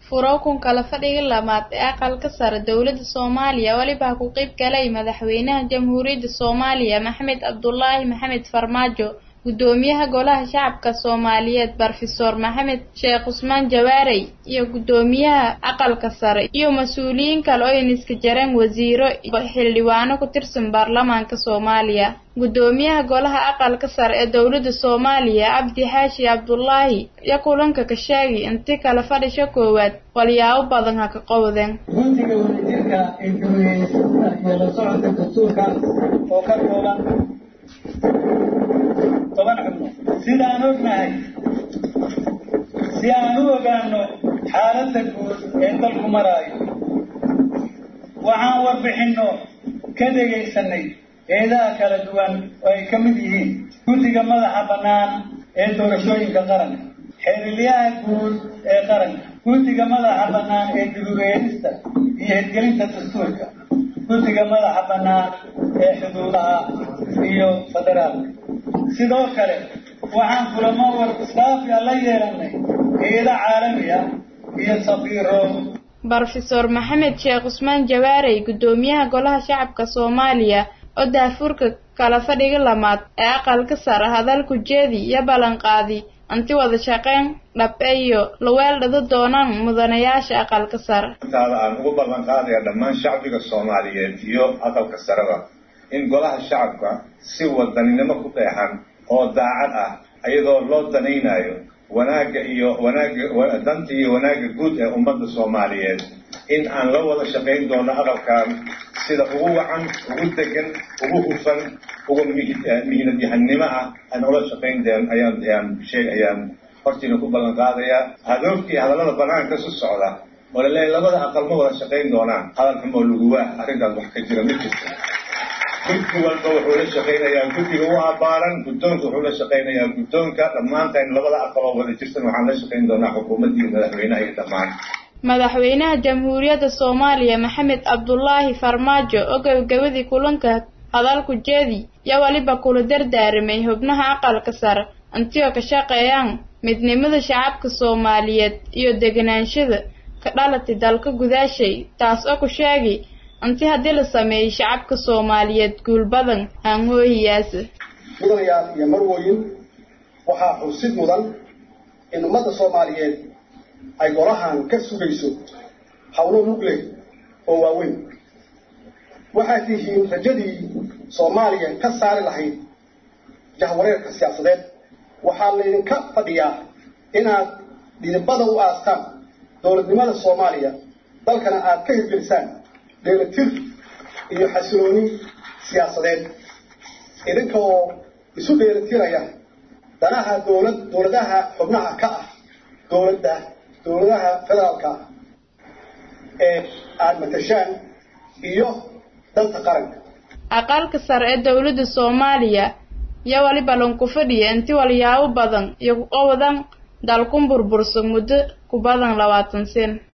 furo kun kala fadhiga labaad ee aqalka sare dowladda soomaaliya weliba ku qayb galay madaxweynaha jamhuuriyadda soomaaliya maxamed cabdulaahi maxamed farmaajo guddoomiyaha golaha shacabka soomaaliyeed brofesor maxamed sheekh cusmaan jawaarey iyo guddoomiyaha aqalka sare iyo mas-uuliyiin kale oo iniska jareen wasiiro xildhibaano ku tirsan baarlamaanka soomaaliya guddoomiyaha golaha aqalka sare ee dowladda soomaaliya cabdi xaashi cabdulaahi iyo kulanka ka sheegay inti kala fadhisho koowaad walyaabo badan ha ka qowdeen guntiga wadajirka ee guriyeysta iyo la socodka dastuurka oo ka kooban toban xubno sidaan ognahay si aan u ogaano xaaladda guud ee dalku maraayo waxaan warbixinno ka dhegaysanay eedaha kala duwan oo ay ka mid yihiin guddiga madaxa bannaan ee doorashooyinka qaranka xeerilyaha guud ee qaranka guddiga madaxa bannaan ee gudubeelista iyo hirgelinta dastuurka guddiga madaxa bannaan ee xuduudaha iyo federaalka sidoo kale waxaan kulamo war islaafiya la yeelanay hay-ada caalami ah iyo safiiro brofesor maxamed sheekh cusmaan jawaarey guddoomiyaha golaha shacabka soomaaliya oo daafurka kala fadhiga lamaad ee aqalka sare hadalku jeedi iyo ballanqaadi anti wada shaqeyn dhabe iyo laweeldhado doonaan mudanayaasha aqalka sare intaada aan ugu ballan qaadaya dhammaan shacbiga soomaaliyeed iyo aqalka sareba in golaha shacabka si wadaninimo ku qeexan oo daacad ah iyadoo loo danaynayo wanaagga iyo wanaagga danta iyo wanaagga guud ee ummadda soomaaliyeed in aan la wada shaqayn doono aqalkan sida ugu wacan ugu degan ugu hufan ugu mihnadyahanimo ah aan ula shaqayn deen ayaan ayaan sheeg ayaan hortiina ku ballan qaadayaa hadoogtii hadallada banaanka su socda oo laleeyahay labada aqal ma wada shaqayn doonaan hadal xumoo laguwaa arrintaas wax ka jira ma jirto guddi walba wuxuu la shaqaynayaa guddiga u abaaran guddoonka wuxuu la shaqaynayaa guddoonka dhammaantayn labada aqaloo wada jirtan waxaan la shaqayn doonaa xukuumaddii madaxweynaha iyo dhammaan madaxweynaha jamhuuriyadda soomaaliya maxamed cabdulaahi farmaajo oo gabagabadii kulanka hadalku jeedi iyo weliba kula dardaaramay xubnaha aqalka sare intio ka shaqeeyaan midnimada shacabka soomaaliyeed iyo deganaanshada ka dhalatay dalka gudaashay taas oo ku sheegay inti haddii la sameeyey shacabka soomaaliyeed guul badan haangoohiyaasa mudanayaal iyo marwooyin waxaa xusid mudan in ummadda soomaaliyeed ay golahan ka sugayso howlo mugle oo waaweyn waxaad tihiin rajadii soomaaliya ka saari lahayd jahwareerka siyaasadeed waxaa laydinka fadhiyaa inaad dhidibada u aastaan dowladnimada soomaaliya dalkana aad ka hirgelisaan dheelatir iyo xasilooni siyaasadeed idinka oo isu dheelatiraya danaha dowlad dowladaha xubnaha ka ah dowladda dowladaha federaalka ah ee aada matashaan iyo dalka qaranka aqalka sare ee dowladda soomaaliya iyo waliba lanku fadhiya inti walyaabo badan iyo ku qowdan dalkun burbursan muddo ku badan labaatan sen